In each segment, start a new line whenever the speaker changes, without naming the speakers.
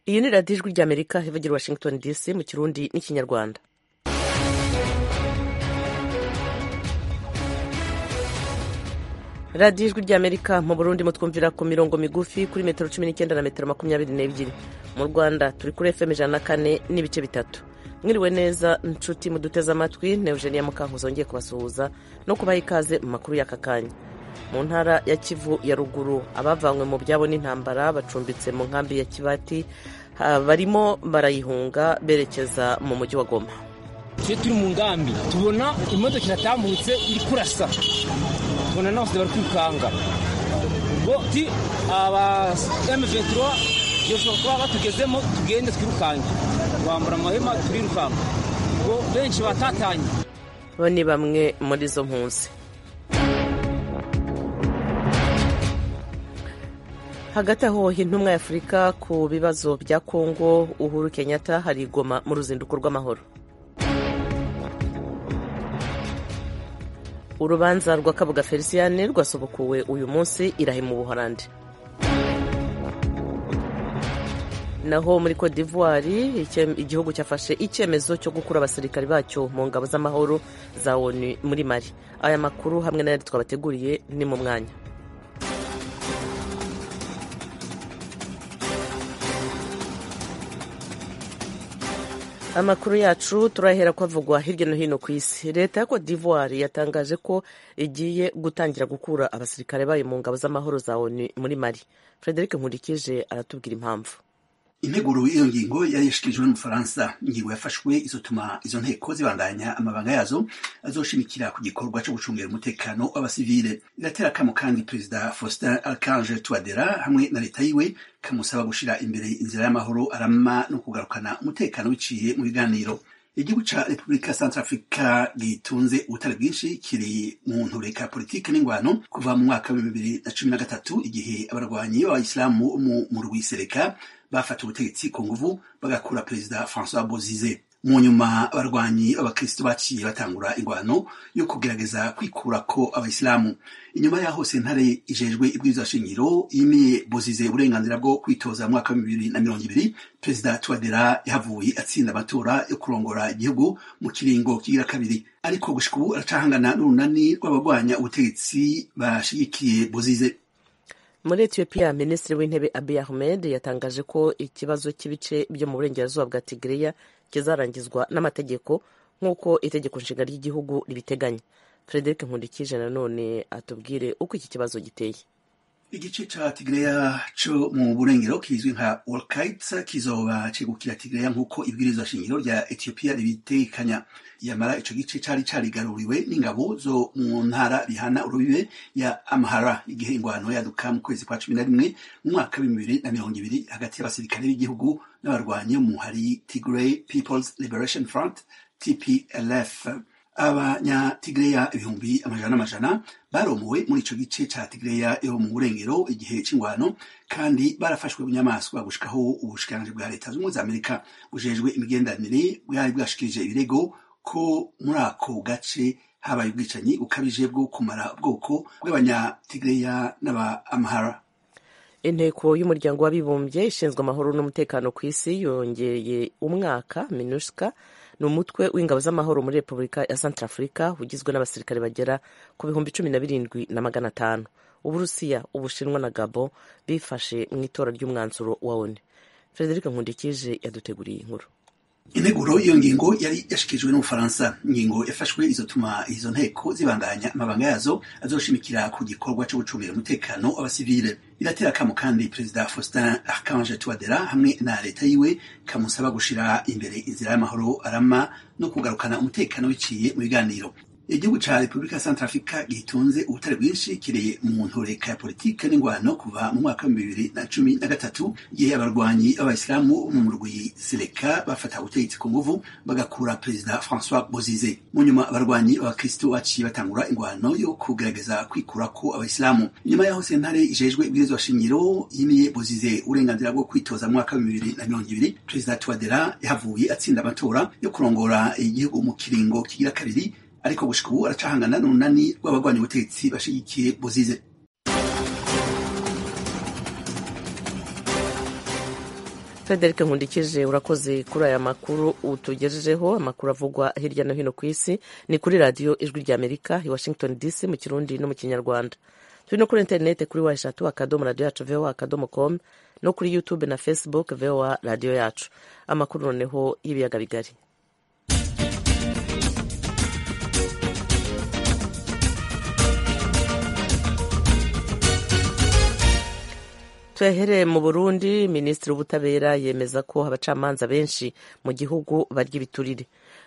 iyi ni radiyo ijwi ry'amerika ivugira washington dc mu kirundi n'ikinyarwanda radiyo ijwi ry'amerika mu burundi mutwumvira ku mirongo migufi kuri metero cumi n'icyenda na metero makumyabiri n'ebyiri mu rwanda turi kuri fm ijana na kane n'ibice bitatu mwiriwe neza nshuti muduteze amatwi ne eugenia mukankuzo ngiye kubasuhuza no kubaha ikaze mu makuru y'aka kanya mu ntara ya kivu ya ruguru abavanywe mu byabo n'intambara bacumbitse mu nkambi ya kibati barimo barayihunga berekeza mu mujyi wa goma
tujye turi mu ngambi tubona imodoka iratambutse iri kurasa tubona n'abasore bari kwikanga ngo ti aba M23 byoshobora kuba batugezemo tugende twirukange twambara amahema turirukanka ngo benshi batatanye
bo ni bamwe muri izo mpunzi hagati aho intumwa ya afurika ku bibazo bya kongo uhuru kenyatta hari igoma mu ruzinduko rw'amahoro urubanza rwa kabuga feliciyane rwasobokuwe uyu munsi irahe mu buhorandi naho muri cote d'ivoire igihugu cyafashe icyemezo cyo gukura abasirikari bacyo mu ngabo z'amahoro za onu muri mari aya makuru hamwe n'ayandi twabateguriye ni mu mwanya amakuru yacu turahera ko avugwa hirya no hino ku isi leta ya cote d'ivoire yatangaje ko igiye gutangira gukura abasirikare bayo mu ngabo z'amahoro za onu muri mari frederic nkurikije aratubwira impamvu
integuro y'iyo ngingo yari yashikirijwe n'umufaransa ingingo yafashwe izotuma izo nteko zibandanya amabanga yazo azoshimikira ku gikorwa cyo gucungira umutekano w'abasivile iratera akamo kandi perezida faustin archange touadera hamwe na leta yiwe kamusaba gushira imbere inzira y'amahoro arama no kugarukana umutekano biciye mu biganiro igihugu ca repubulika centrafrica gitunze ubutare bwinshi kiri mu ntureka politike n'ingwano kuva mu mwaka wa bibiri na cumi na gatatu igihe abarwanyi b'abayisilamu mu murwi sereka bafata ubutegetsi ku nguvu bagakura perezida francois bozize mu nyuma abarwanyi b'abakristo baciye batangura ingwano yo kugerageza kwikurako abayisilamu inyuma yaho sentare ijejwe ibwirizwa shingiro yimiye bozize uburenganzira bwo kwitoza mu mwaka wa bibiri na mirongo ibiri perezida tuwadera yahavuye atsinda amatora yo kurongora igihugu mu kiringo kigira kabiri ariko gushika ubu aracahangana n'urunani rw'abarwanya ubutegetsi bashigikiye bozize
muri etiyopiya minisitiri w'intebe abiy ahmed yatangaje ko ikibazo cy'ibice byo mu burengerazuba bwa tigiriya kizarangizwa n'amategeko nk'uko itegeko nshinga ry'igihugu ribiteganya frederic nkundikije nanone atubwire uko iki kibazo giteye
igice ca tigreya co mu burengero kizwi nka wolkite kizoba cegukira tigreya nk'uko ibwirizwa shingiro rya etiyopiya ribitekanya yamara ico gice cari carigaruriwe n'ingabo zo mu ntara bihana urubibe ya amhara igihe ingwano yaduka mu kwezi kwa cumi na rimwe mu mwaka w'ibihumbi bibiri na mirongo ibiri hagati y'abasirikare b'igihugu n'abarwanyi mu hari tigray peoples liberation front tplf abanyatigreya ibihumbi amajana n'amajana baromowe muri ico gice ca tigreya yo mu burengero igihe c'ingwano kandi barafashwe bunyamaswa gushikaho ubushikiranganji bwa leta z'ubumwe za amerika bujejwe imigenderanire bwari bwashikirije ibirego ko muri ako gace habaye ubwicanyi bukabije bwo kumara ubwoko bw'abanyatigreya n'aba amhara
inteko y'umuryango w'abibumbye ishinzwe amahoro n'umutekano ku isi yongeye umwaka minuska ni umutwe w'ingabo z'amahoro muri repubulika ya centrafrica ugizwe n'abasirikare bagera ku bihumbi cumi na birindwi na magana atanu uburusiya ubushinwa na gabo bifashe mu itora ry'umwanzuro wa onu frederic nkundikije yaduteguriye inkuru
integuro iyo ngingo yari yashikirijwe n'ubufaransa ingingo yafashwe izotuma izo nteko zibandanya amabanga yazo azoshimikira ku gikorwa cyo gucungira umutekano w'abasivile iratera akamo kandi perezida faustin archange touadera hamwe na leta yiwe kamusaba gushira imbere inzira y'amahoro arama no kugarukana umutekano biciye mu biganiro igihugu ca repubulika ya centrafrica gitunze ubutare bwinshi kiri mu ntureka ya politike n'ingwano kuva mu mwaka wa bibiri na cumi na gatatu igihe abarwanyi b'abayisilamu mu murwi seleka bafata ubutegetsi ku nguvu bagakura perezida francois bozize mu nyuma abarwanyi b'abakristo baciye batangura ingwano yo kugerageza kwikurako abayisilamu inyuma yaho sentare ijejwe ibwirizwa shingiro yimiye bozize uburenganzira bwo kwitoza mu mwaka wa bibiri na mirongo ibiri perezida tuwadera yahavuye atsinda amatora yo kurongora igihugu mu kiringo kigira kabiri ariko gushika ubu aracahangana n'urunani rw'abagwanya ubutegetsi bashigikiye bozize
frederic nkundikije urakoze kuri aya makuru utugejejeho amakuru avugwa hirya no hino ku isi ni kuri radiyo ijwi rya amerika i washington dc mu kirundi no mu kinyarwanda turi no kuri interineti kuri wa eshatu akadomo radiyo yacu voa akadomo com no kuri youtube na facebook voa radiyo yacu amakuru noneho y'ibiyaga bigari tuyahereye mu burundi minisitiri w'ubutabera yemeza ko abacamanza benshi mu gihugu barya ibiturire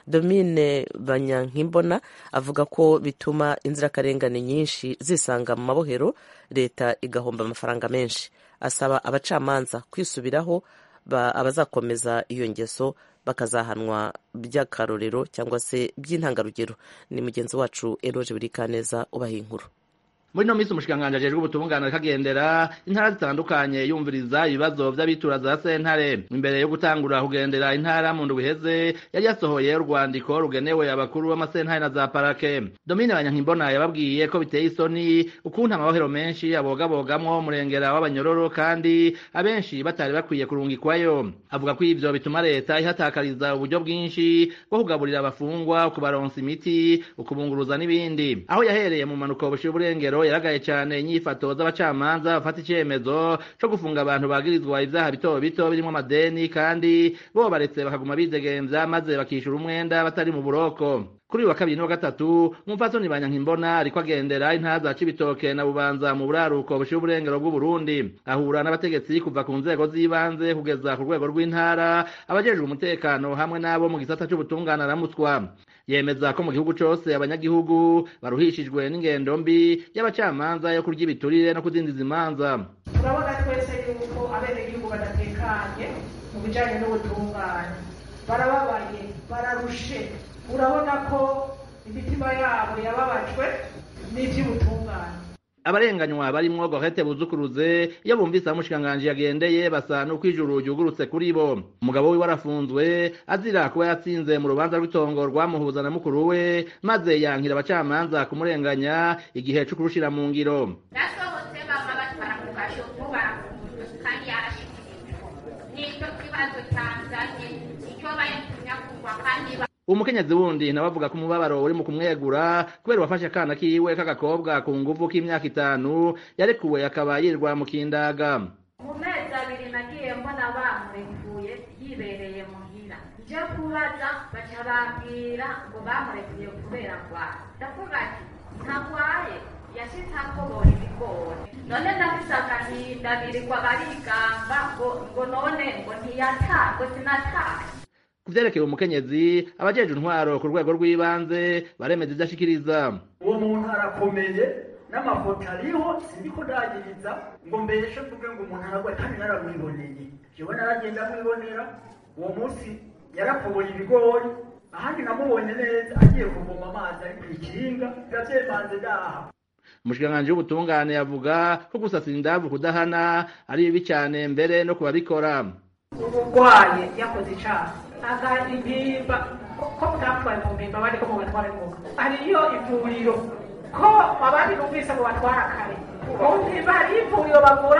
domine banyankimbona avuga ko bituma inzirakarengane nyinshi zisanga mu mabohero leta igahomba amafaranga menshi asaba abacamanza kwisubiraho abazakomeza iyo ngeso bakazahanwa by'akarorero cyangwa se by'intangarugero ni mugenzi wacu eroje buri kaneza ubaha inkuru
muri no minsi umushikiranganji ajejwe ubutungane akagendera intara zitandukanye yumviriza ibibazo vy'abitura za sentare imbere yo gutangura kugendera intara mu ndwi iheze yari yasohoye urwandiko rugenewe abakuru b'amasentare na za parake domine banyankimbona yababwiye ko biteye isoni ukuntu amabohero menshi abogabogamwo umurengera w'abanyororo kandi abenshi batari bakwiye kurungikwayo avuga ko ivyo bituma leta ihatakariza uburyo bwinshi bwo kugaburira abafungwa kubaronsa imiti ukubunguruza n'ibindi aho yahereye mu manuko bushira uburengero yaragaye cyane inyifato z'abacamanza bafata icyemezo cyo gufunga abantu bagirizwa ibyaha bito bito birimo amadeni kandi bo baretse bakaguma bidegemvya maze bakishyura umwenda batari mu buroko kuri uyu wa kabiri n'uwa gatatu umupfasoni banyankimbona ariko agendera intara za cibitoke na bubanza mu buraruko bushiye uburengero bw'uburundi ahura n'abategetsi kuva ku nzego z'ibanze kugeza ku rwego rw'intara abajejwe umutekano hamwe n'abo mu gisata c'ubutungane aramutswa yemeza ko mu gihugu cose abanyagihugu baruhishijwe n'ingendo mbi y'abacamanza yo kurya ibiturire no kudindiza imanza
turabona twese yuko abenegihugu badatekanye mu bijanye n'ubutungane barababaye bararushe urabona ko imitima yabo yababajwe n'ivy'ubutungane
abarenganywa barimwo Gorete Buzukuruze iyo bumvise aho umushikiranganji yagendeye basa n'uko ijuru ryugurutse kuri bo umugabo wiwe arafunzwe azira kuba yatsinze mu rubanza rw'itongo rwamuhuza na mukuru we maze yankira abacamanza kumurenganya igihe co kurushira mu ngiro
nasohotse bama batwara ku gasho barafunzwe kandi yarashikirijwe nicyo kibazo cyanzanye icyo bayitumya kugwa kandi
umukenyezi wundi nawe avuga ko umubabaro uri mu kumwegura kubera uwafashe akana kiwe k'agakobwa ku nguvu k'imyaka itanu yarekuwe akaba yirirwa mu kindaga
mu mezi abiri nagiye mbona bamurekuye yibereye muhira nje kubaza baca bambwira ngo bamurekuye kubera ngwara ndavuga ati ntagwaye yashitse akobora ibigori none ndafise agahinda birirwa barigamba ngo ngo none ngo ntiyata ngo sinataye
ku vyerekeye umukenyezi abajeje intwaro ku rwego rw'ibanze baremeza ivyo ashikiriza
uwo muntu arakomeye n'amafoto ariho sindiko ndagiriza ngo mbeshe mvuge ngo umuntu aragwaye kandi naramwiboneye jewe naragenda mwibonera uwo munsi yarakoboye ibigori ahandi namubonye neza agiye kuvoma amazi ari kw'ikinga biba vyemanze ngaha
umushikiranganji w'ubutungane yavuga ko gusasira indavu kudahana ari bibi cane mbere no kubabikora
umurwaye yakoze icaha aga impimba ko mutapfaye mu mpimba abandi ko mubatwara ingoga hariyo ivuriro ko abandi numvise ngo batwara kare mu mpimba hariyo ivuriro bavura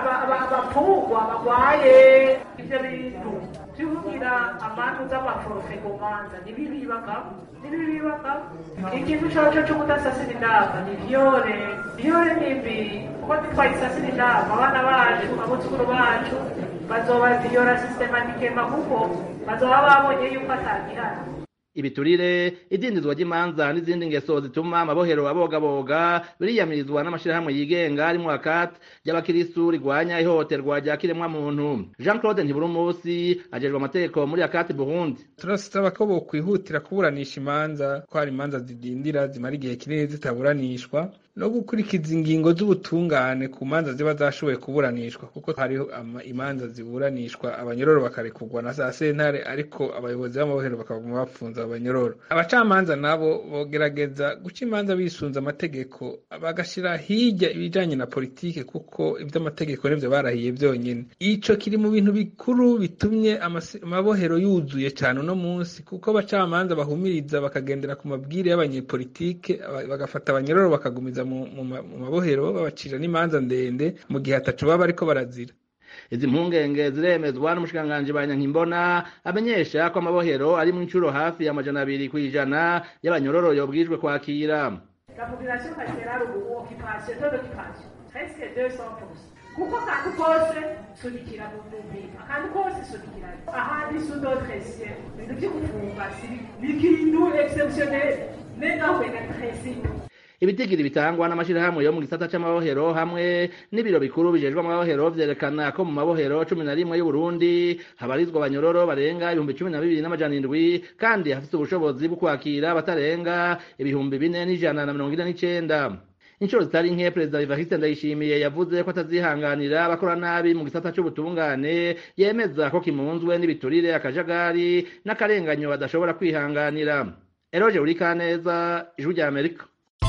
abapfungwa bagwaye ivyo bintu vyugira amantu z'amaforofe ku manza nibibibagamo nibibibagamo ikintu coco co kudasasira indava ni vyore vyore nimbi kuko ntitwayisasira indava abana bacu abuzukuru bacu bazoba viyora sistematikema kuko bazoba babonye yuko atagihana
ibiturire idindizwa ry'imanza n'izindi ngeso zituma amabohero abogaboga biriyamirizwa n'amashirahamwe yigenga arimwo akati ry'abakiristu rigwanya ihohoterwa rya kiremwa muntu jean claude ntiburumusi ajejwe amategeko muri akati burundi
turasaba ko bokwihutira kuburanisha imanza ko hari imanza zidindira zimara igihe kinini zitaburanishwa no gukurikiza ingingo z'ubutungane ku manza ziba zashoboye kuburanishwa kuko hariho imanza ziburanishwa abanyororo bakarekurwa na za sentare ariko abayobozi b'amabohero bakaguma bapfunza abanyororo abacamanza nabo bogerageza guca imanza bisunze amategeko bagashira hirya ibijanye na politike kuko ivy'amategeko nivyo barahiye vyonyene ico kiri mu bintu bikuru bitumye amabohero yuzuye cane uno munsi kuko abacamanza bahumiriza bakagendera ku mabwire y'abanyepolitike bagafata abanyororo bakagumiza mu mabohero babacira n'imanza ndende mu gihe ataco baba bariko barazira
izi mpungenge ziremezwa n'umushikiranganji banyankimbona amenyesha ko amabohero ari mu incuro hafi y'amajana abiri kw'ijana y'abanyororo yobwijwe kwakira
La population carcérale ubu occupation taux d'occupation presque 200%. kuko akantu kose sunikira mu mpimba akantu kose sunikira ahandi sous d'autres cieux ibintu vyo gufunga si bikintu exceptionnel mais non mais le principe
ibitigiri bitangwa n'amashirahamwe yo mu gisata c'amabohero hamwe n'ibiro bikuru bijejwe amabohero vyerekana ko mu mabohero cumi na rimwe y'uburundi habarizwa abanyororo barenga ibihumbi cumi na bibiri n'amajana indwi kandi hafise ubushobozi bwo kwakira batarenga ibihumbi bine n'ijana na mirongo ine n'icenda inshuro zitari nke perezida evariste ndayishimiye yavuze ko atazihanganira abakora nabi mu gisata c'ubutungane yemeza ko kimunzwe n'ibiturire akajagari n'akarenganyo badashobora kwihanganira eroje urikaneza ijwi rya amerika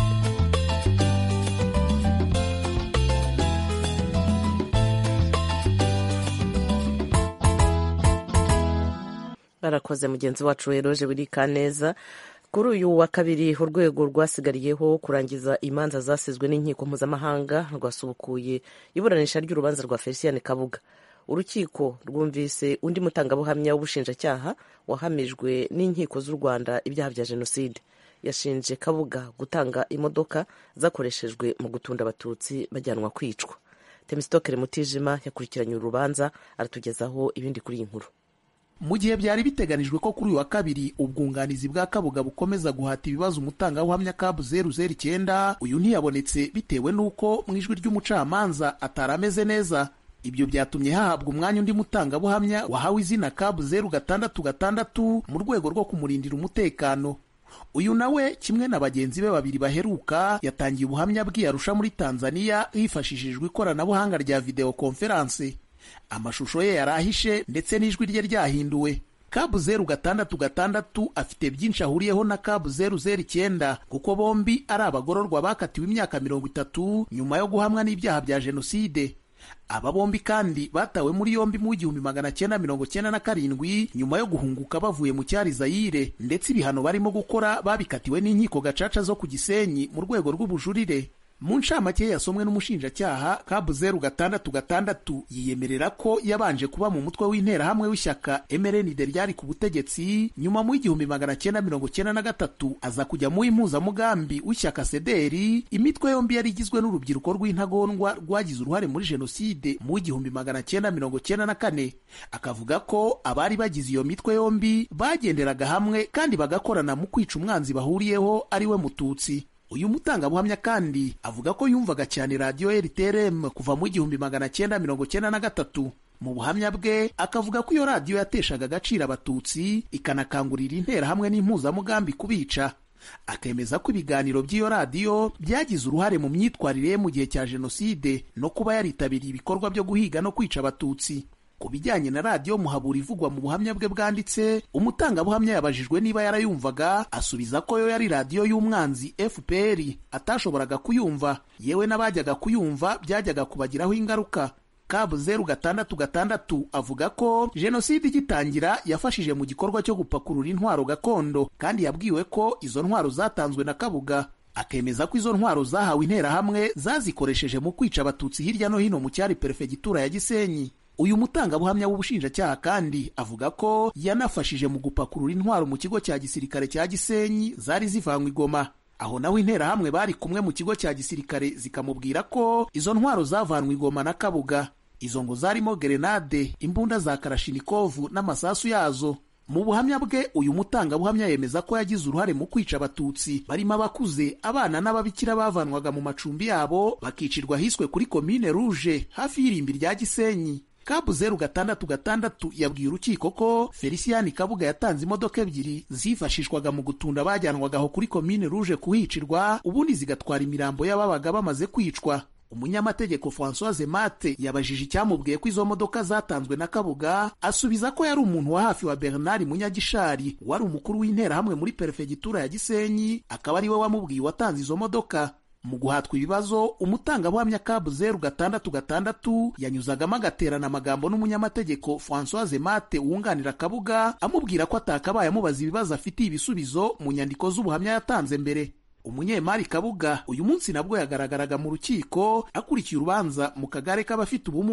barakoze mugenzi wacu eroje wirikaneza kuri uyu wa kabiri urwego rwasigariyeho kurangiza imanza zasizwe n'inkiko mpuzamahanga rwasubukuye iburanisha ry'urubanza rwa felicien kabuga urukiko rwumvise undi mutangabuhamya w'ubushinjacyaha wahamijwe n'inkiko z'u rwanda ibyaha bya jenoside yashinje kabuga gutanga imodoka zakoreshejwe mu gutunda abatutsi bajyanwa kwicwa temisitokere mutijima yakurikiranye urubanza aratugezaho ibindi kuri iyi nkuru
mu gihe byari biteganijwe ko kuri uyu wa kabiri ubwunganizi bwa kabuga bukomeza guhata ibibazo umutangabuhamya kabu zeru zeru icyenda uyu ntiyabonetse bitewe n'uko mu ijwi ry'umucamanza atari ameze neza ibyo byatumye hahabwa umwanya undi mutangabuhamya wahawe izina kabu zeru gatandatu gatandatu mu rwego rwo kumurindira umutekano uyu nawe kimwe na bagenzi be babiri baheruka yatangiye ubuhamya bw'iyarusha muri tanzania hifashishijwe ikoranabuhanga rya videwo konferanse amashusho ye yari ahishe ndetse n'ijwi rye ryahinduwe kabu zeru gatandatu gatandatu afite byinshi ahuriyeho na kabu zeru zeru icyenda kuko bombi ari abagororwa bakatiwe imyaka mirongo itatu nyuma yo guhamwa n'ibyaha bya jenoside aba bombi kandi batawe muri yombi mu w'igihumbi magana cyenda mirongo cyenda na karindwi nyuma yo guhunguka bavuye mu cyari zayire ndetse ibihano barimo gukora babikatiwe n'inkiko gacaca zo ku gisenyi mu rwego rw'ubujurire mu ncamake yasomwe n'umushinjacyaha kabu zeru gatandatu gatandatu yiyemerera ko yabanje kuba mu mutwe w'interahamwe w'ishyaka mrnd ryari ku butegetsi nyuma mu w'igihumbi magana cyenda mirongo cyenda na gatatu aza kujya mu w'impuzamugambi w'ishyaka sederi imitwe yombi yari igizwe n'urubyiruko rw'intagondwa rwagize uruhare muri jenoside mu w'igihumbi magana cyenda mirongo cyenda na kane akavuga ko abari bagize iyo mitwe yombi bagenderaga hamwe kandi bagakorana mu kwica umwanzi bahuriyeho ari we mututsi uyu mutangabuhamya kandi avuga ko yumvaga cyane radiyo rtrm kuva mu igihumbi magana cyenda mirongo cyenda na gatatu mu buhamya bwe akavuga ko iyo radiyo yateshaga agaciro abatutsi ikanakangurira interahamwe n'impuzamugambi kubica akemeza ko ibiganiro by'iyo radiyo byagize uruhare mu myitwarire ye mu gihe cya jenoside no kuba yaritabiriye ibikorwa byo guhiga no kwica abatutsi ku bijyanye na radiyo muhabura ivugwa mu buhamya bwe bwanditse umutangabuhamya yabajijwe niba yarayumvaga asubiza ko yo yari radiyo y'umwanzi fpr atashoboraga kuyumva yewe n'abajyaga kuyumva byajyaga kubagiraho ingaruka kabu zeru gatandatu gatandatu avuga ko jenoside igitangira yafashije mu gikorwa cyo gupakurura intwaro gakondo kandi yabwiwe ko izo ntwaro zatanzwe na kabuga akemeza ko izo ntwaro zahawe interahamwe zazikoresheje mu kwica abatutsi hirya no hino mu cyari perefegitura ya gisenyi uyu mutangabuhamya w'ubushinjacyaha kandi avuga ko yanafashije mu gupakurura intwaro mu kigo cya gisirikare cya gisenyi zari zivanywe igoma aho naho interahamwe bari kumwe mu kigo cya gisirikare zikamubwira ko izo ntwaro zavanwe igoma na kabuga izo ngo zarimo gerenade imbunda za karashinikovu n'amasasu yazo mu buhamya bwe uyu mutangabuhamya yemeza ko yagize uruhare mu kwica abatutsi barimo abakuze abana n'ababikira bavanwaga mu macumbi yabo bakicirwa hiswe kuri komine ruje hafi y'irimbi rya gisenyi kabu zeru gatandatu gatandatu yabwiye urukiko ko felicien kabuga yatanze imodoka ebyiri zifashishwaga mu gutunda abajyanwaga aho kuri komine ruje kuhicirwa ubundi zigatwara imirambo y'ababaga bamaze kwicwa umunyamategeko francoise mate yabajije icyamubwiye ko izo modoka zatanzwe na kabuga asubiza ko yari umuntu wa hafi wa bernard munyagishari wari umukuru w'interahamwe muri perefegitura ya gisenyi akaba ari we wamubwiye watanze izo modoka mu guhatwa ibibazo umutangabuhamya kabu zeru gatandatu gatandatu yanyuzagamo agaterana amagambo n'umunyamategeko francoise mate wunganira kabuga amubwira ko atakabaye amubaza ibibazo afitiye ibisubizo mu nyandiko z'ubuhamya yatanze mbere umunyemari kabuga uyu munsi nabwo yagaragaraga mu rukiko akurikiye urubanza mu kagare k'abafite ubumuga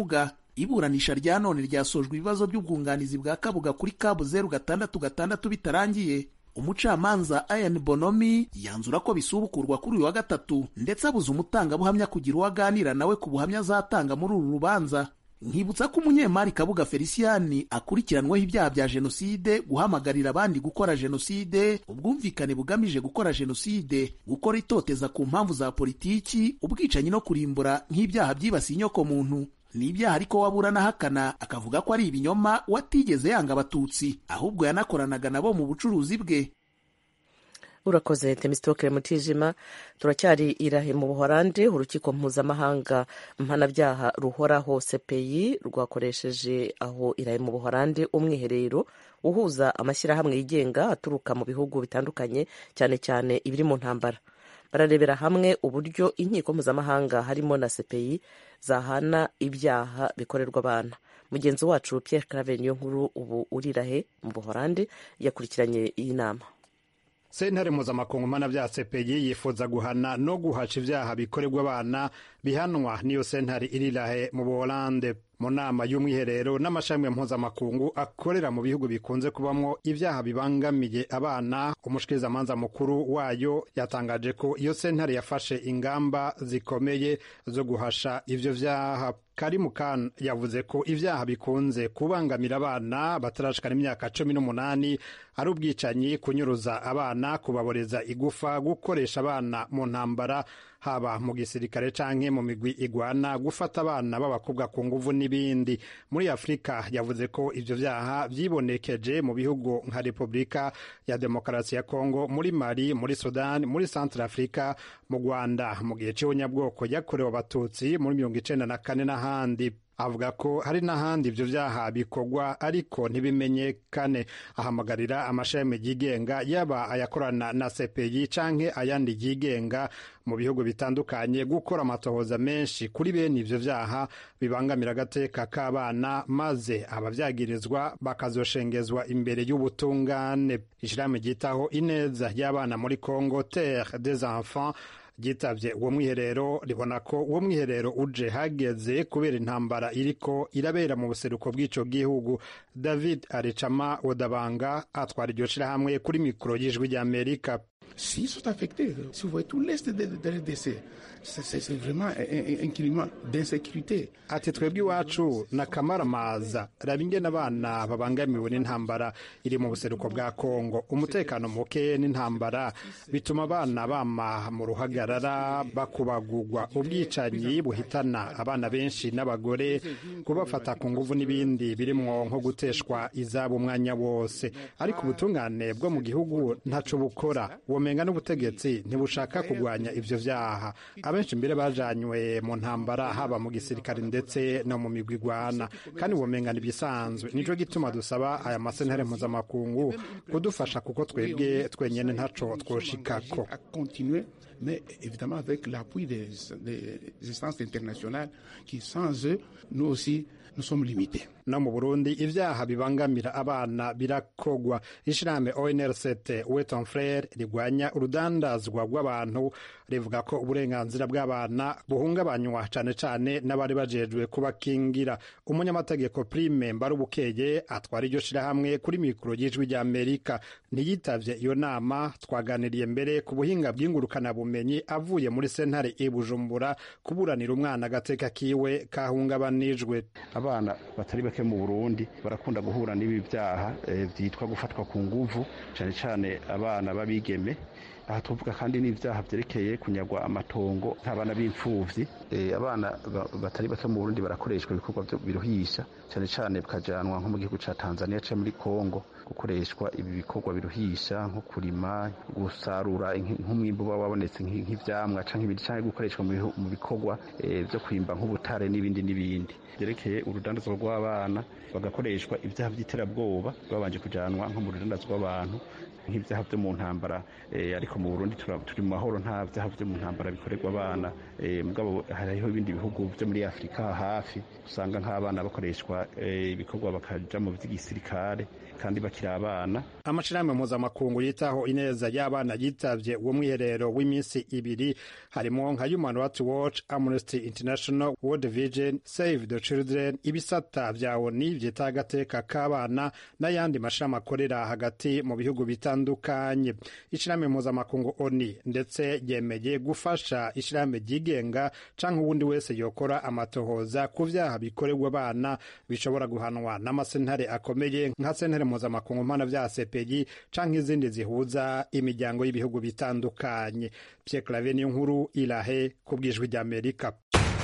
iburanisha rya none ryasojwe ibibazo by'ubwunganizi bwa kabuga kuri kabu zeru gatandatu gatandatu bitarangiye umucamanza Ian Bonomi yanzura ko bisubukurwa kuri uyu wa gatatu ndetse abuza umutangabuhamya kugira uwo aganira nawe ku buhamya azatanga muri uru rubanza nkibutsa ko umunyemari kabuga feliciyani akurikiranweho ibyaha bya jenoside guhamagarira abandi gukora jenoside ubwumvikane bugamije gukora jenoside gukora itoteza ku mpamvu za politiki ubwicanyi no kurimbura nk'ibyaha byibasiye inyokomuntu ni ibyaha ariko waburana ahakana akavuga ko ari ibinyoma watigeze yanga abatutsi ahubwo yanakoranaga nabo mu bucuruzi bwe
urakoze temisitokere mutijima turacyari irahe mu buhorandi urukiko mpuzamahanga mpanabyaha ruhoraho cpi rwakoresheje aho irahe mu buhorandi umwiherero uhuza amashyirahamwe yigenga aturuka mu bihugu bitandukanye cyane cyane ibiri mu ntambara bararebera hamwe uburyo inkiko mpuzamahanga harimo na cpi zahana ibyaha bikorerwa abana mugenzi wacu Pierre Claver niyo nkuru ubu urirahe mu buhorandi yakurikiranye iyi nama
sentare mpuzamakungu mpanabyaha cpi yifuza guhana no guhaca ibyaha bikorerwa abana bihanwa n'iyo sentare irirahe mu buholande mu nama y'umwiherero n'amashami mpuzamakungu akorera mu bihugu bikunze kubamo ibyaha bibangamiye abana umushikirizamanza mukuru wayo yatangaje ko iyo sentare yafashe ingamba zikomeye zo guhasha ivyo vyaha karimu kan yavuze ko ibyaha bikunze kubangamira abana batarashikana imyaka cumi n'umunani ari ubwicanyi kunyuruza abana kubaboreza igufa gukoresha abana mu ntambara haba mu gisirikare canke mu migwi igwana gufata abana b'abakobwa ku nguvu n'ibindi muri afurika yavuze ko ivyo vyaha vyibonekeje mu bihugu nka repubulika ya demokarasi ya kongo muri mali muri sudani muri centre afrika mu rwanda mu gihe c'ubunyabwoko yakorewe abatutsi muri mirongo icenda na kane n'ahandi avuga ko hari n'ahandi ivyo vyaha bikorwa ariko ntibimenyekane ahamagarira amashami yigenga yaba ayakorana na CPI canke ayandi yigenga mu bihugu bitandukanye gukora amatohoza menshi kuri bene ivyo vyaha bibangamira agateka k'abana maze abavyagirizwa bakazoshengezwa imbere y'ubutungane ishirahamwe ryitaho ineza y'abana muri Congo Terre des Enfants ryitavye uwo mwiherero ribona ko uwo mwiherero uje hageze kubera intambara iriko irabera mu buseruko bw'ico gihugu david arecama odabanga atwara iryo shirahamwe kuri mikoro y'ijwi ry'amerika
S'ils sont affectés, si vous voyez tout l'est de, de RDC, c'est vraiment un, un climat d'insécurité.
ati twebwe iwacu ni akamaramaza raba ingene abana babangamiwe n'intambara iri mu buseruko bwa kongo umutekano muke n'intambara bituma abana bama mu ruhagarara bakubagurwa ubwicanyi buhitana abana benshi n'abagore kubafata ku nguvu n'ibindi birimwo nko guteshwa izabo umwanya wose ariko ubutungane bwo mu gihugu ntaco bukora womenga n'ubutegetsi ntibushaka kurwanya ivyo vyaha abenshi mbere bajanywe mu ntambara haba mu gisirikare ndetse no mu migwi igwana kandi womenga n'ibisanzwe nico gituma dusaba aya masentare mpuzamakungu kudufasha kuko twebwe twenyene ntaco twoshikako
mais évidemment avec l'appui des, des instances internationales qui sans eux, nous aussi, nous sommes limités.
no mu burundi ivyaha bibangamira abana birakogwa ishirahamwe onrct weton frere rigwanya urudandazwa rw'abantu rivuga ko uburenganzira bw'abana buhungabanywa cane cane n'abari bajejwe kubakingira umunyamategeko prime mbarubukeye atwara iryo shirahamwe kuri mikoro y'ijwi rya amerika ntiyitavye iyo nama twaganiriye mbere ku buhinga bw'ingurukanabumenyi avuye muri sentare i bujumbura kuburanira umwana agateka kiwe kahungabanijwe
abana batari bake mu burundi barakunda guhura n'ibi byaha byitwa gufatwa ku nguvu cyane cyane abana b'abigeme aha tuvuga kandi n'ibyaha byerekeye kunyagwa amatongo nk'abana b'imfuvyi abana batari bake mu burundi barakoreshwa ibikorwa biruhisha cyane cyane bikajanwa nko mu gihugu ca tanzania ca muri kongo gukoreshwa ibi bikorwa biruhisha nko kurima gusarura nk'umwimbu uba wabonetse nk'ivyamwa canke ibindi canke gukoreshwa mu bikorwa vyo kwimba nk'ubutare n'ibindi n'ibindi byerekeye urudandazwa rw'abana bagakoreshwa ibyaha by'iterabwoba babanje kujanwa nko mu rudandazwa rw'abantu nk'ibyaha byo mu ntambara ariko mu burundi turi mu mahoro nta byaha byo mu ntambara bikorerwa abana mugabo hariho ibindi bihugu byo muri afurika hafi usanga nk'abana bakoreshwa ibikorwa bakaja mu by'igisirikare kandi bakiri abana
amashirahamwe mpuzamakungu yitaho ineza y'abana yitavye uwo mwiherero w'iminsi ibiri harimo nka human rights watch amnesty international world vision save the children ibisata vya oni vyita agateka k'abana n'ayandi mashirahamwe akorera hagati mu bihugu bitandukanye ishirahamwe mpuzamakungu oni ndetse yemeye gufasha ishirahamwe ryigenga canke uwundi wese yokora amatohoza ku vyaha bikorerwa abana bishobora guhanwa n'amasentare akomeye nka sentare mpuzamakungu mpana vya CPI canke izindi zihuza imiryango y'ibihugu bitandukanye Pierre Claver niyo nkuru irahe ku bwijwi rya Amerika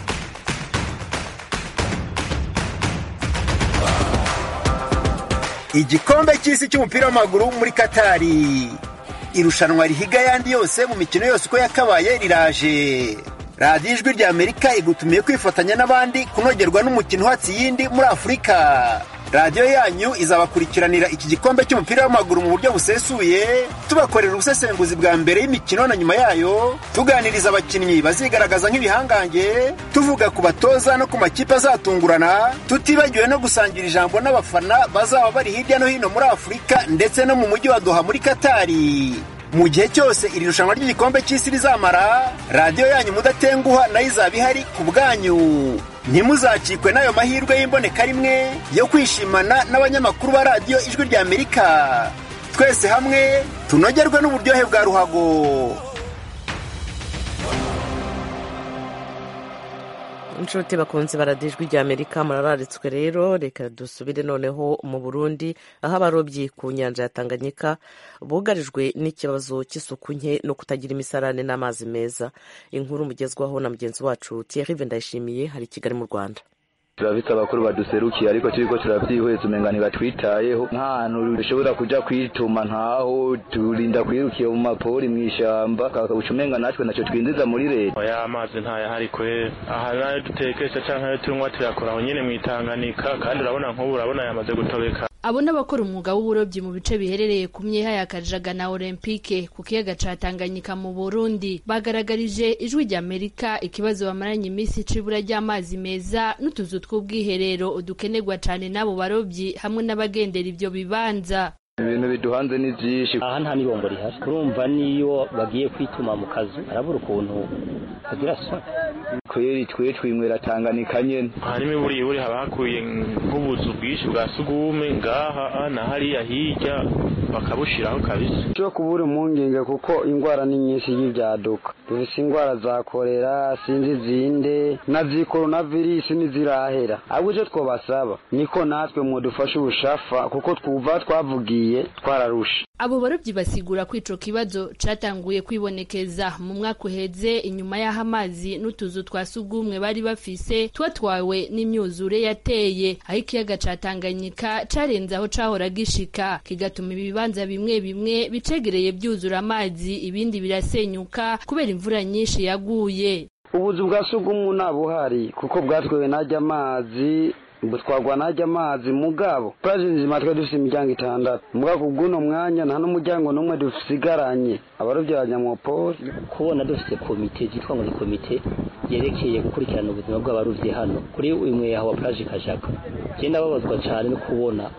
igikombe cy'isi cy'umupira w'amaguru muri katari irushanwa rihiga ayandi yose mu mikino yose uko yakabaye riraje radiyo ijwi rya amerika igutumiye kwifatanya n'abandi kunogerwa n'umukino uhatse iyindi muri afurika radiyo yanyu izabakurikiranira iki gikombe cy'umupira w'amaguru mu buryo busesuye tubakorera ubusesenguzi bwa mbere y'imikino na nyuma yayo tuganiriza abakinnyi bazigaragaza nk'ibihangange tuvuga ku batoza no ku makipe azatungurana tutibagiwe no gusangira ijambo n'abafana bazaba bari hirya no hino muri afurika ndetse no mu mujyi wa doha muri katari mu gihe cyose iri rushanwa ry'igikombe cy'isi rizamara radiyo yanyu mudatenguha nayo izaba ihari ku bwanyu ntimuzacikwe n'ayo mahirwe y'imboneka rimwe yo kwishimana n'abanyamakuru ba radiyo ijwi rya amerika twese hamwe tunogerwe n'uburyohe bwa ruhago
inshuti bakunze baradijwi rya amerika murararitswe rero reka dusubire noneho mu burundi aho abarobyi ku nyanja ya tanganyika bugarijwe n'ikibazo cy'isuku nke no kutagira imisarane n'amazi meza inkuru mugezwaho na mugenzi wacu thierry ndayishimiye hari i kigali mu rwanda
turabitse abakuru baduserukiye ariko turiko turavyihweza umenga ntibatwitayeho nk'ahantu dushobora kuja kwituma ntaho turinda kwirukiye mu mapori mw'ishamba uca umenga natwe naco twinjiza muri leta
oya amazi ntayahari kwe aha nayo dutekesha canke ayo tunywa tuyakora aho nyene mw'itanganika kandi urabona nk'ubu urabona yamaze gutobeka
abo n'abakora umwuga w'uburobyi mu bice biherereye ku myeha ya kajaga na olympique ku kiyaga ca tanganyika mu burundi bagaragarije ijwi rya amerika ikibazo bamaranye iminsi c'ibura ry'amazi meza n'utuzu tw'ubwiherero dukenerwa cane n'abo barobyi hamwe n'abagendera ivyo bibanza
ibintu biduhanze ni byinshi
aha nta n'ibombo rihari urumva niyo bagiye kwituma mu kazu arabura ukuntu bagira soni
kweri twe twinywera tanganika nyene
harimo iburiburi haba hakwiye nk'ubuzu bwinshi bwa sugume ngaha na hariya hirya bakabushiraho kabisa
cyo kubura impungenge kuko indwara ni nyinshi y'ibyaduka dufise indwara za korera sinzi zinde na zikoronavirisi ntizirahera ahubwo icyo twabasaba niko natwe mudufashe ubushafa kuko twuva twavugiye twararusha
abo barobyi basigura ko ico kibazo catanguye kwibonekeza mu mwaka uheze inyuma y'aho amazi n'utuzu twa sugumwe bari bafise twatwawe n'imyuzure yateye aho ikiyaga ca Tanganyika carenze aho cahora gishika kigatuma ibibanza bimwe bimwe bicegereye byuzura amazi ibindi birasenyuka kubera imvura nyinshi yaguye
ubuzu bwa sugumwe ntabuhari kuko bwatwewe najya amazi butwagwa najya amazi mugabo plaje nzima twari dufite imiryango itandatu mugabo kubw'uno mwanya nta n'umuryango n'umwe dusigaranye abarobyi ba nyamopoli
kubona dufite komite zitwa ngo ni komite yerekeye gukurikirana ubuzima bw'abarovyi hano kuri imwe yaho wa plaje kajaka genda babazwa cyane no kubona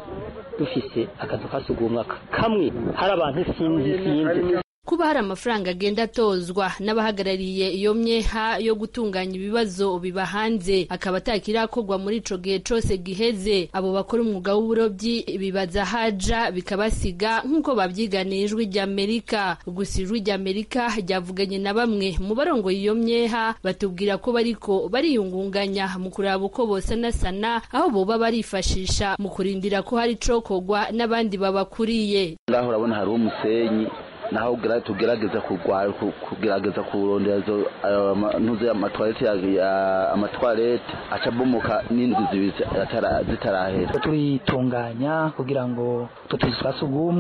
dufise akazu kasugumwa kamwe hari abantu sinzi sinzi
kuba hari amafaranga agenda atozwa n'abahagarariye iyo myeha yo gutunganya ibibazo biba hanze akaba atakirakorwa muri ico gihe cose giheze abo bakora umwuga w'uburobyi bibaza haja bikabasiga nk'uko babyiganiye ijwi ry'amerika gusa ijwi ry'amerika ryavuganye na bamwe mu barongoye iyo myeha batubwira ko bariko bariyungunganya mu kuraba uko bosanasana aho boba barifashisha mu kurindira ko hari icokorwa n'abandi babakuriye
ngaho urabona hariho umusenyi naho tugerageza kugerageza kurondera izo ntuze amatwarete amatwarete aca abomoka n'indwi zibiri zitarahera
turitunganya kugira ngo utwo tuzu twa sugumwe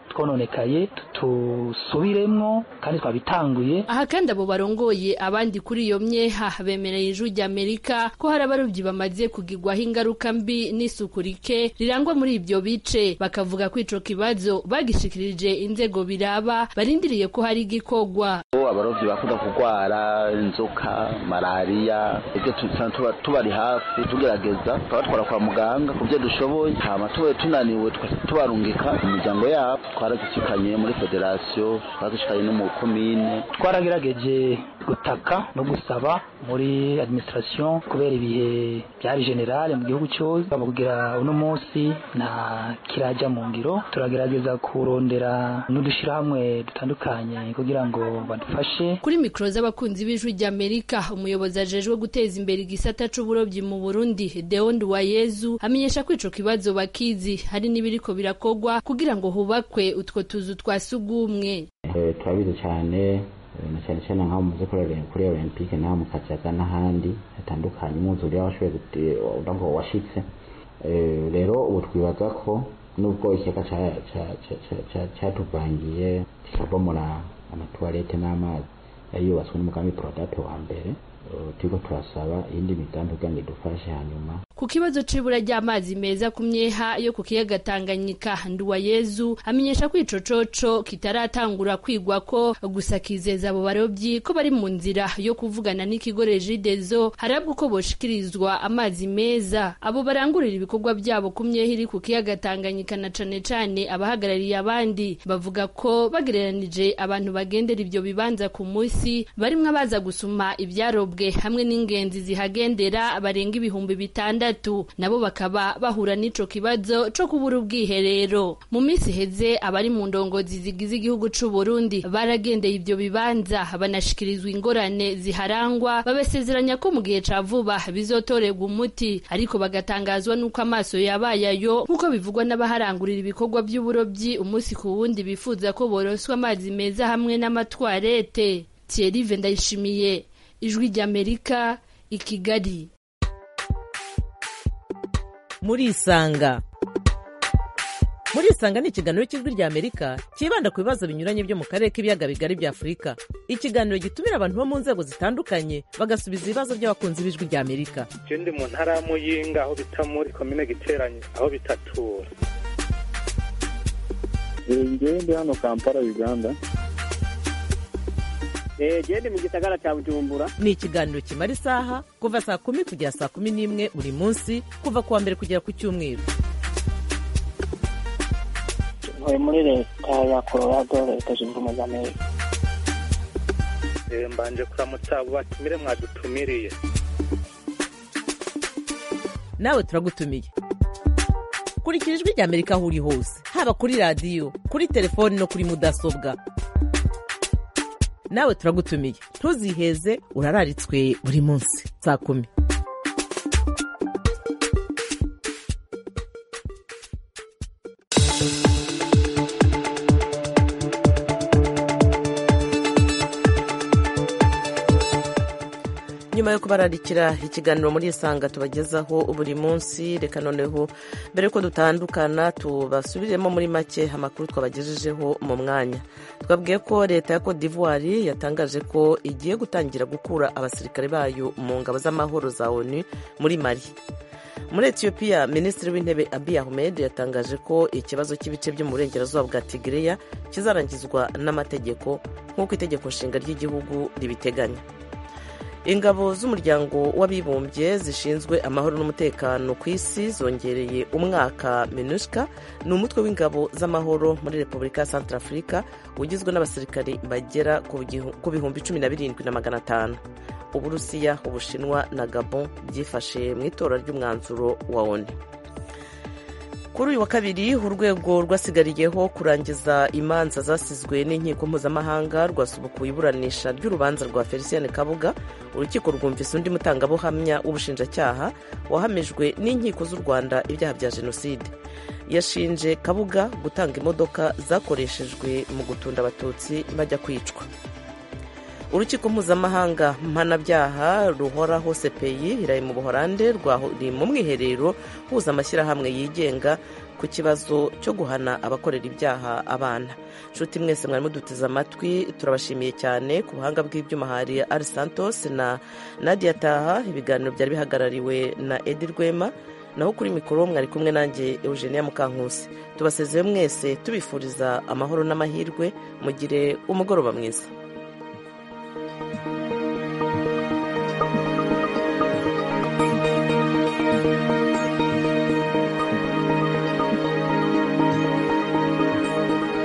twononekaye tusubiremwo kandi twabitanguye
aha kandi abo barongoye abandi kuri iyo myeha bemereye ijwi ry'amerika ko hari abarobyi bamaze kugirwaho ingaruka mbi n'isuku rike rirangwa muri ibyo bice bakavuga ko ico kibazo bagishikirije inzego biraba barindiriye ko hari igikogwa
abarobyi bakunda kurwara inzoka malariya ibyo tuba tubari hafi tugerageza tukabatwara kwa muganga ku byo dushoboye hama tubaye tunaniwe tubarungika imiryango yabo twaragishikanye muri federasiyo twaragishikanye no mu komine
twaragerageje gutaka no gusaba muri administration kubera ibihe byari generale mu gihugu cyose kugira uno munsi nta kirajya mu ngiro turagerageza kurondera n'udushyirahamwe dutandukanye kugira ngo badufashe
kuri mikoro z'abakunzi b'ijwi ry'amerika umuyobozi ajejwe guteza imbere igisata c'uburobyi mu burundi deondi wayezu amenyesha ko ico kibazo bakizi hari n'ibiriko birakogwa kugira ngo hubakwe utwo tuzu twa sugumwe
turabizi cyane na cyane cyane nk'aho muze kuri olympique n'aho mu kajaga n'ahandi hatandukanye umwuzure washoboye ngo washitse rero ubu twibaza ko nubwo ikiyaga cyatuvangiye kikabomora amatuwarete n'amazi yari yubatswe n'umugambi porodate wa mbere turiko turasaba iyindi migambi kugira ngo idufashe hanyuma
ku kibazo c'ibura ry'amazi meza ku myeha yo ku kiyaga Tanganyika Nduwayezu amenyesha ko ico coco kitaratangura kwigwa ko gusa kizeza abo barobyi ko bari mu nzira yo kuvugana n'ikigo Regideso harabwa uko boshikirizwa amazi meza abo barangurira ibikorwa byabo ku myeha iri ku kiyaga Tanganyika na cane cane abahagarariye abandi bavuga ko bagereranije abantu bagendera ivyo bibanza ku musi barimwo abaza gusuma ivyarobwe hamwe n'ingenzi zihagendera barenga ibihumbi bitandatu nabo bakaba bahura n'ico kibazo co kubura ubwiherero mu minsi iheze abari mu ndongozi zigize igihugu c'u Burundi baragendeye ivyo bibanza banashikirizwa ingorane ziharangwa babasezeranya ko mu gihe ca vuba bizotorerwa umuti ariko bagatangazwa n'uko amaso yabaye ayo nk'uko bivugwa n'abaharangurira ibikorwa by'uburobyi umunsi ku wundi bifuza ko boroswa amazi meza hamwe n'amatwarete Thierry Vendayishimiye ijwi ry'Amerika i Kigali
murisanga murisanga ni ikiganiro cy'ijwi rya amerika cyibanda ku bibazo binyuranye byo mu karere k'ibiyaga bigari bya afurika ikiganiro gitumira abantu bo mu nzego zitandukanye bagasubiza ibibazo by'abakunzi b'ijwi rya amerika
ndi mu ntara ya muyinga aho bita muri komine giteranye aho bitatura
ngewe ndi hano kampala uganda
gende mu gisagara cya bujumbura
ni ikiganiro kimara isaha kuva saa kumi kugera saa kumi n'imwe buri munsi kuva ku wa mbere kugera ku cyumweru
ntuye muri leta ya colorado leta zunze ubumwe za amerika
mbanje kuramutsa abo batumire mwadutumiriye
nawe turagutumiye kurikira ijwi rya amerika aho uri hose haba kuri radiyo kuri telefoni no kuri mudasobwa nawe turagutumiye ntuziheze urararitswe buri munsi saa kumi nyuma yo kubararikira ikiganiro muri isanga tubagezaho buri munsi reka noneho mbere yuko dutandukana tubasubiremo muri make amakuru twabagejejeho mu mwanya twabwiye ko leta ya Cote d'Ivoire yatangaje ko igiye gutangira gukura abasirikare bayo mu ngabo z'amahoro za onu muri mari muri etiyopiya minisitiri w'intebe abiy ahmed yatangaje ko ikibazo cy'ibice byo mu burengerazuba bwa tigiriya kizarangizwa n'amategeko nk'uko itegeko nshinga ry'igihugu ribiteganya ingabo z'umuryango w'abibumbye zishinzwe amahoro n'umutekano ku isi zongereye umwaka minuska ni umutwe w'ingabo z'amahoro muri repubulika ya santarafurika ugizwe n'abasirikari bagera ku bihumbi cumi na birindwi na magana atanu uburusiya ubushinwa na gabon byifashe mu itora ry'umwanzuro wa oni kuri uyu wa kabiri urwego rwasigariyeho kurangiza imanza zasizwe n'inkiko mpuzamahanga rwasubukuye iburanisha ry'urubanza rwa felicien kabuga urukiko rwumvise undi mutangabuhamya w'ubushinjacyaha wahamijwe n'inkiko z'u rwanda ibyaha bya jenoside yashinje kabuga gutanga imodoka zakoreshejwe mu gutunda abatutsi bajya kwicwa urukiko mpuzamahanga mpanabyaha ruhoraho sepeyi iraye mu buhorande rwari mu mwiherero huza amashyirahamwe yigenga ku kibazo cyo guhana abakorera ibyaha abana nshuti mwese mwari muduteze amatwi turabashimiye cyane ku buhanga bw'ibyuma hari ari santos na nadia taha ibiganiro byari bihagarariwe na edi rwema naho kuri mikoro mwari kumwe nanjye eugenia mukankusi tubasezeye mwese tubifuriza amahoro n'amahirwe mugire umugoroba mwiza